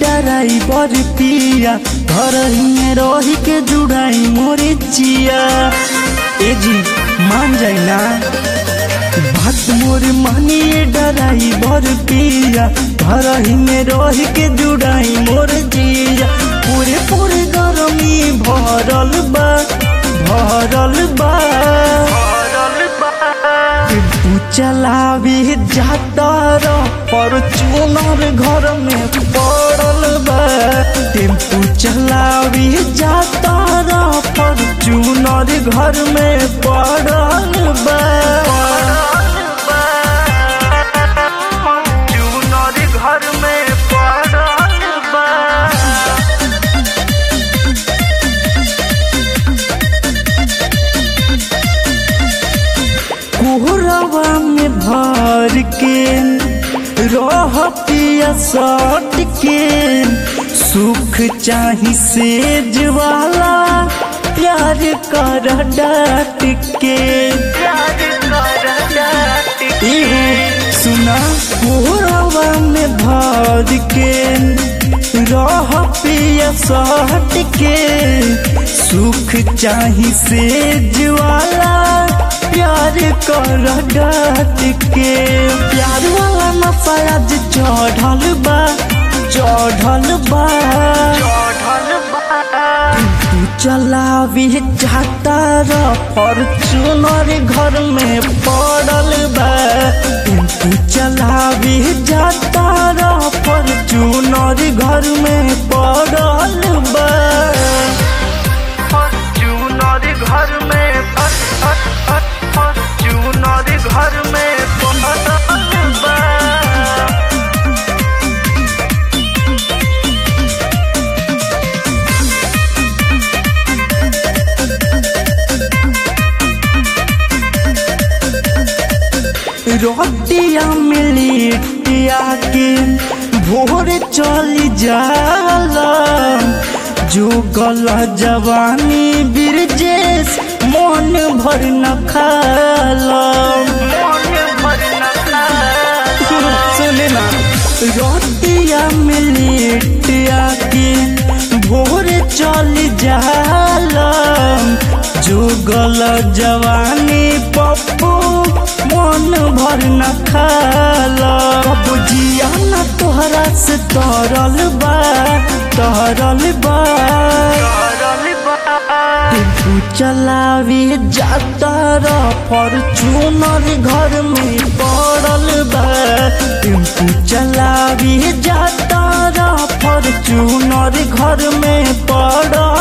डराइबर पिया घर में रही के जुड़ाई मोरे चिया ए जी मान जाई ना बात मोर मानिए डराइबर पिया घर में रही के जुड़ाई मोर जिया पूरे पूरे गरमी भरल बा भरल बा टेम्पू चलावी जाता र फॉर्च्यूनर घर में पड़ल बा टेम्पू चलावी जाता र फॉर्च्यूनर घर में पड़ल बा फॉर्च्यूनर घर में पड़ल बा कोहरावा में भर के रह पिया सट के सुख चाही सेज वाला प्यार कर डाट के इहो सुना कोहरावा में भर के रह पिया सट के सुख चाही सेज वाला प्यार कर डाट के प्यार वाला नशा आज चढ़ल बा चढ़ल बा तू चलावी जाता र फॉर्च्यूनर घर में पड़ल बा तू चलावी जाता र फॉर्च्यूनर घर में पड़ल बा फॉर्च्यूनर घर में फॉर्च्यूनर घर में पड़ल बा रोटिया मिलिटिया के भोर चली जाला जो गला जवानी बिरजेश मन भर न खाला सुने ना रोटिया मिलिटिया के भोर चली जाला जो गला जवानी पप्पू मन भर न खाला बुझिया न तोहरा से तरल बा तरल बा टेम्पू चलावी जाता र फॉर्च्यूनर घर में पड़ल बा टेम्पू चलावी जाता र फॉर्च्यूनर घर में पड़ल